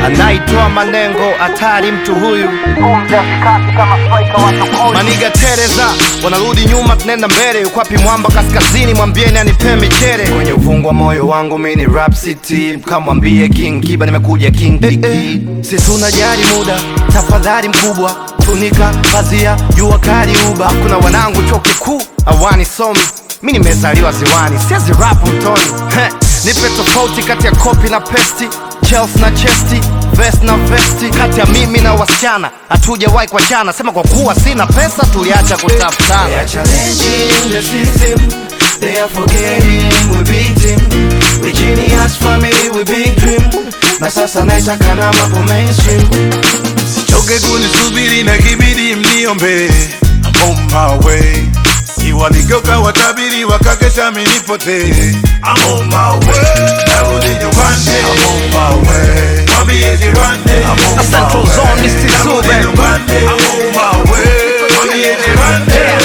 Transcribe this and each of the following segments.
anaitwa Manengo, hatari mtu huyu. Maniga Tereza wanarudi nyuma, tunaenda mbele. Yuko wapi mwamba kaskazini? Mwambieni anipe michere kwenye uvungu wa moyo wangu. Mi ni rap city, kamwambie King Kiba nimekuja King Kiki. Si tunajali muda, tafadhali mkubwa, funika pazia, jua kali uba. Kuna wanangu chuo kikuu awani somi, mi nimezaliwa ziwani, siezi rap mtoni. Heh, nipe tofauti kati ya kopi na pesti Chelsea na chesti, vest na vesti, kati ya mimi na wasichana hatujawahi kuachana. Sema kwa kuwa sina pesa, tuliacha kutafutana. They are challenging the system. They are forgetting we beat him. We genius family, we big dream. Na sasa naitaka na mambo mainstream. Choke kunisubiri na kibidi mniombe I'm on my way Si waligeuka watabiri wakakesha minipotee I'm on my way Narudi nyumbani I'm on my way Mwambie jirani I'm on Na my Central way Zone, Mr. Narudi Zube. nyumbani I'm on my way Mwambie jirani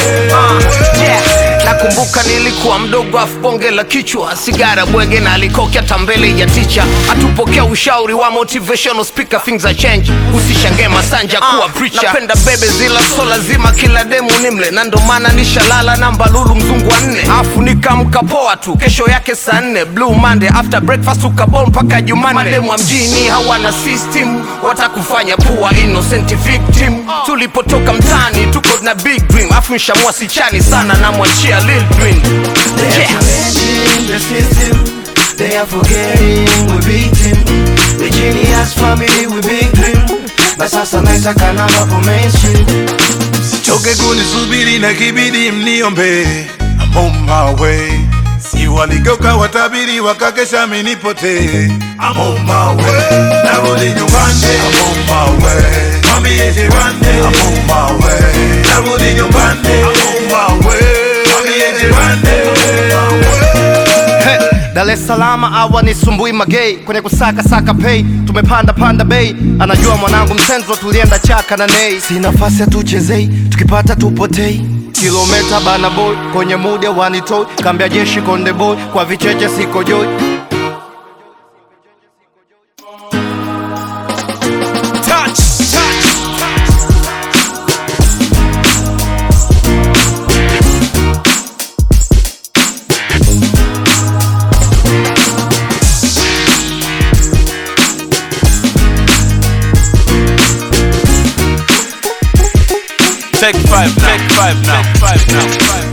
Yeah. Nakumbuka nilikuwa mdogo afu bonge la kichwa sigara bwege na alikokya tambele ya ticha atupokea ushauri wa motivational speaker things are change usishangae masanja kuwa preacher napenda bebe zila so lazima kila demu nimle na ndo maana nishalala na mbalulu mzungu wa nne afu nikamka poa tu kesho yake saa nne blue monday after breakfast ukabol mpaka jumane mademu wa mjini hawana system watakufanya kuwa innocent victim tulipotoka mtani tuko na big dream afu nshamua sichani sana namwachia lil Twin. They are Yeah. challenging the system. They are forgetting we beat him. We genius family, we big dream. Na sasa naitaka na mambo mainstream. Choke kunisubiri na kibidi mniombe I'm on my way Si waligeuka watabiri wakakesha minipotee I'm on my way Narudi nyumbani I'm on my way Mwambie jirani I'm on my way Narudi nyumbani I'm on my way Mwambie jirani I'm on my way Hey, Dar es Salaam awa ni sumbui magei kwenye kusaka saka pay tumepanda panda bei anajua mwanangu msenzo tulienda chaka na nei si nafasi hatuchezei tukipata tupotei kilometa bana boy kwenye muda wanitoi kambia jeshi konde boy kwa vicheche siko joi Touch, touch, touch Take five now. Take five now. Take five now.